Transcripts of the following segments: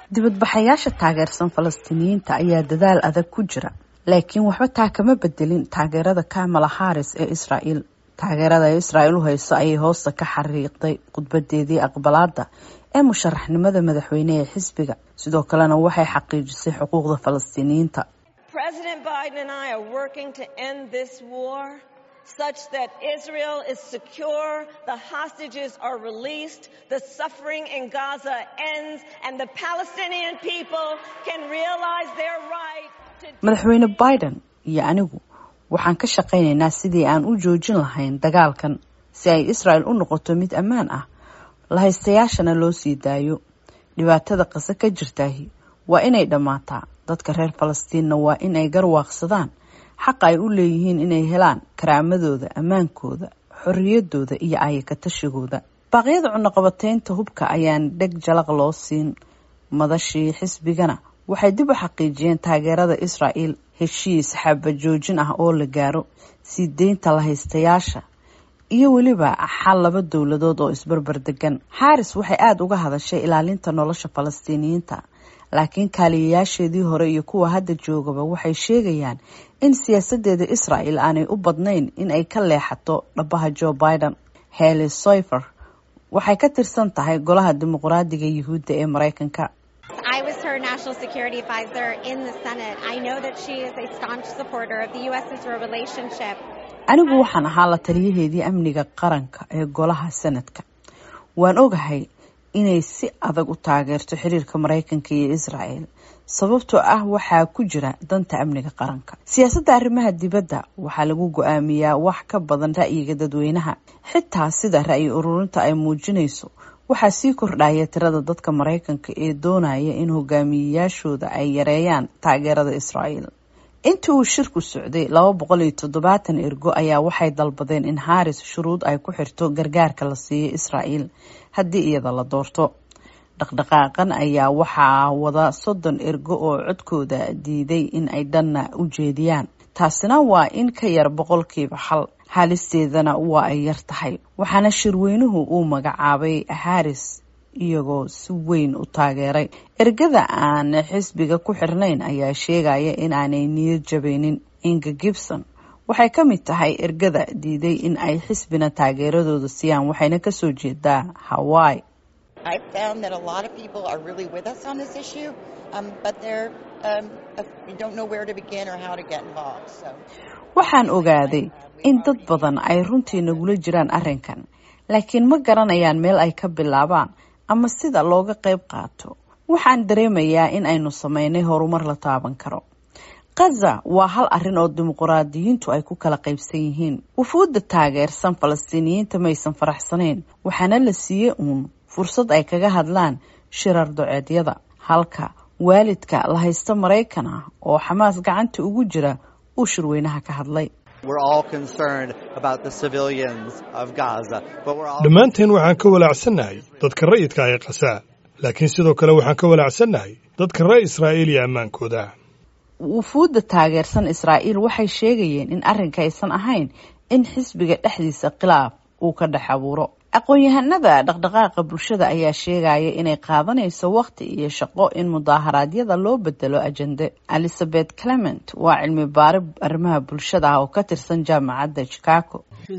dibadbaxayaasha taageersan falastiiniyiinta ayaa dadaal adag ku jira laakiin waxba taa kama bedelin taageerada kamala haris ee israael taageerada ay israael u hayso ayay hoosta ka xariiqday khudbadeedii aqbalaada ee musharaxnimada madaxweyne ee xisbiga sidoo kalena waxay xaqiijisay xuquuqda falastiiniyiinta such that Israel is secure, the hostages are released, the suffering in Gaza ends, and the Palestinian people can realize their right to... madaxweyne biden iyo anigu waxaan ka shaqaynaynaa sidii aan u joojin lahayn dagaalkan si ay israel u noqoto mid ammaan ah lahaystayaashana loo sii daayo dhibaatada qase ka jirtaahi waa inay dhammaataa dadka reer falastiinna waa in ay garwaaqsadaan xaqa ay u leeyihiin inay helaan karaamadooda ammaankooda xorriyadooda iyo ayakatashigooda baaqyada cunaqabateynta hubka ayaan dheg jalaq loo siin madashii xisbigana waxay dib u xaqiijiyeen taageerada israel heshiis xabajoojin ah oo la gaaro sii deynta lahaystayaasha iyo weliba xal laba dowladood oo isbarbar degan xaaris waxay aada uga hadashay ilaalinta nolosha falastiiniyiinta laakiin kaaliyayaasheedii hore iyo kuwa hadda joogaba waxay sheegayaan in siyaasadeeda israel aanay u badnayn in ay ka leexato dhabaha joe biden heli soyfer waxay ka tirsan tahay golaha dimuqraadiga yuhuudda ee mareykanka anigu waxaan ahaa la taliyaheedii amniga qaranka ee golaha sanadka waan ogahay inay si adag u taageerto xiriirka mareykanka iyo israel sababtoo ah waxaa ku jira danta amniga qaranka siyaasadda arrimaha dibadda waxaa lagu go-aamiyaa wax ka badan ra'yiga dadweynaha xitaa sida ra'yi ururinta ay muujinayso waxaa sii kordhaya tirada dadka mareykanka ee doonaya in hogaamiyeyaashooda ay yareeyaan taageerada israel intii uu shirku socday laba boqol iyo toddobaatan ergo ayaa waxay dalbadeen in haris shuruud ay ku xirto gargaarka la siiyo israel haddii iyada la doorto dhaqdhaqaaqan ayaa waxaa wada soddon ergo oo codkooda diiday in ay dhanna u jeediyaan taasina waa in ka yar boqolkiiba hal haalisteedana waa ay yar tahay waxaana shirweynuhu uu magacaabay haris iyagoo si weyn u taageeray ergada aan xisbiga ku xirnayn ayaa sheegaya in aanay niyad jabaynin inga gibson waxay ka mid tahay ergada diiday in ay xisbina taageeradooda siiyaan waxayna kasoo jeedaa hawaii waxaan ogaaday in dad badan ay runtii nagula jiraan arrinkan laakiin ma garanayaan meel ay ka bilaabaan ama sida looga qayb qaato waxaan dareemayaa in aynu sameynay horumar la taaban karo kaza waa hal arrin oo dimuquraadiyiintu ay ku kala qaybsan yihiin wufuudda taageersan falastiiniyiinta maysan faraxsanayn waxaana la siiyey uun fursad ay kaga hadlaan shirar doceedyada halka waalidka la haysta maraykan ah oo xamaas gacanta ugu jira uu shirweynaha ka hadlay dhammaanteen waxaan ka walaacsannahay dadka ra'yidka ay qasaa laakiin sidoo kale waxaan ka walaacsannahay dadka reer israa'iil iyo ammaankooda wufuudda taageersan israa'iil waxay sheegayeen in arrinka aysan ahayn in xisbiga dhexdiisa khilaaf uu ka dhex abuuro aqoon-yahanada dhaqdhaqaaqa bulshada ayaa sheegaya inay qaadanayso waqti iyo shaqo in mudaaharaadyada loo bedelo ajende elizabeth clement waa cilmi baari arrimaha bulshada ah oo ka tirsan jaamacadda chicago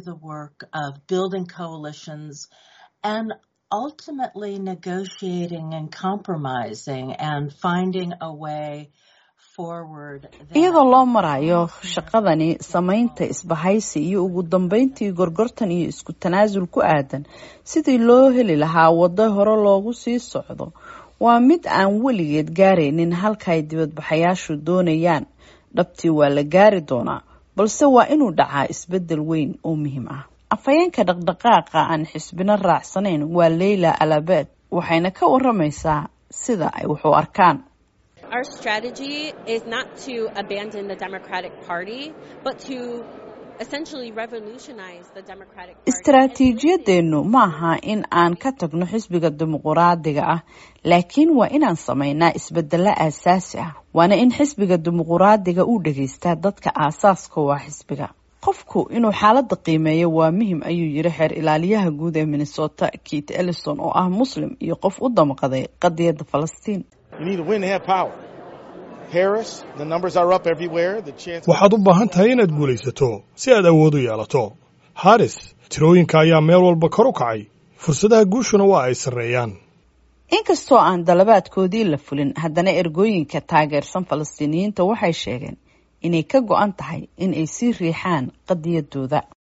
iyadoo loo marayo shaqadani samaynta isbahaysi iyo ugu dambeyntii gorgortan iyo isku tanaasul ku aadan sidii loo heli lahaa waddo hore loogu sii socdo waa mid aan weligeed gaaraynin halka ay dibadbaxayaashu doonayaan dhabtii waa la gaari doonaa balse waa inuu dhacaa isbedel weyn oo muhiim ah afhayeenka dhaqdhaqaaqa aan xisbino raacsanayn waa leyla alabed waxayna ka waramaysaa sida ay wax u arkaan Our strategy is not to abandon the Democratic Party, but to essentially revolutionize the Democratic Party. istaraatiijiyadeennu maaha in aan ka tagno xisbiga dimuquraadiga ah laakiin waa inaan samaynaa isbedelo aasaasi ah waana in xisbiga dimuquraadiga uu dhegaystaa dadka aasaaska waa xisbiga qofku inuu xaaladda qiimeeyo waa muhim ayuu yiri xeer ilaaliyaha guud ee minnesota kit ellison oo ah muslim iyo qof u damqaday qadiyadda falastiin waxaad u baahan tahay inaad guulaysato si aad awood u yeelato haris tirooyinka ayaa meel walba kor u kacay fursadaha guushuna waa ay sarreeyaan inkastoo aan dalabaadkoodii la fulin haddana ergooyinka taageersan falastiiniyiinta waxay sheegeen inay ka go-an tahay in ay sii riixaan qadiyadooda